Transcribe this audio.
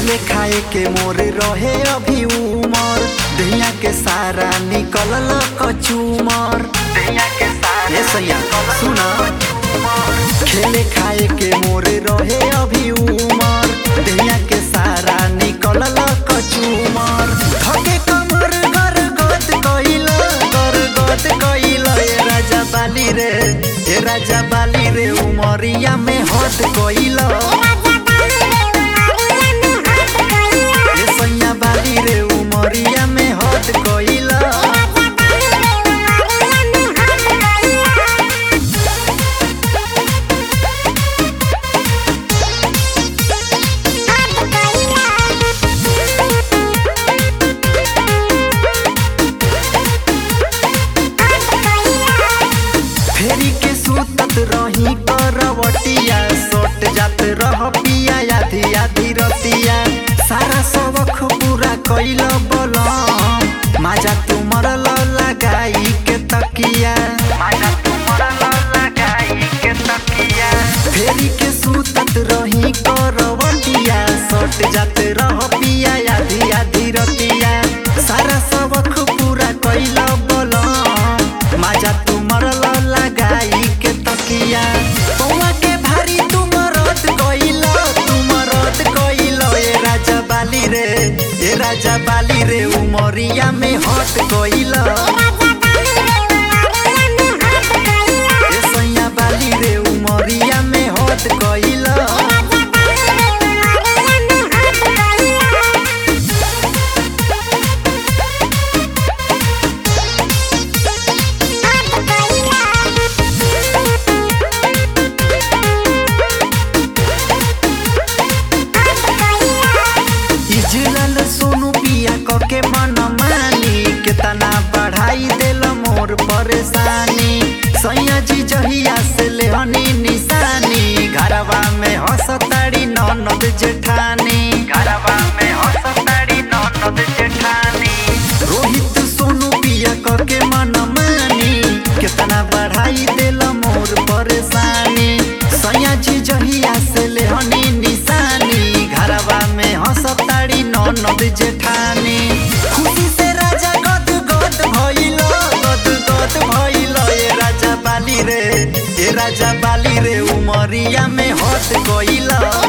खेले खाए के मोर रहे अभी उमर दहिया के सारा निकलल कचूमर दहिया के सारा सैया सुना खेले खाए के मोर रहे अभी उमर दहिया के सारा निकलल कचूमर धके कमर गर गद कइल गर गद कइल ए राजा बाली रे ए राजा बाली रे उमरिया में हद कइल ए सैया बाली रे उमरिया में हद कइल फेरी के सुतत रही करवटिया सोट जात रह पिया आधी आधी रतिया सारा सबक पूरा कइल बलम माजा तुमर लगाई के तकिया माजा तुमर लगाई के तकिया फेरी के सुतत रही करवटिया सोट जात रह पिया आधी आधी रतिया सारा सबक पूरा कइल बलम माजा तुमर लगाई के तकिया पौवा के भारी तुमरत कइल तुमरत कइल ए राजा बाली रे ए राजा बाली रे उमरिया में हट कइल ए सैया बाली रे उमरिया में हट कइल इजलल सोनू पिया क के मन मानी केतना बढ़ाई देल मोर परेशानी सैया जी जहिया से लेहनी निशानी घरवा में हंसताड़ी ननद जेठानी घरवा में हंसताड़ी ननद जेठानी रोहित सोनू पिया क के मन मानी केतना बढ़ाई देल मोर परेशानी सैया जी जहिया से लेहनी निशानी घरवा में हंसताड़ी ननद जेठानी खुशी से राजा गद गद भइल गद गद भइल ए राजा बाली रे ए राजा बाली रे उमरिया में हट गइल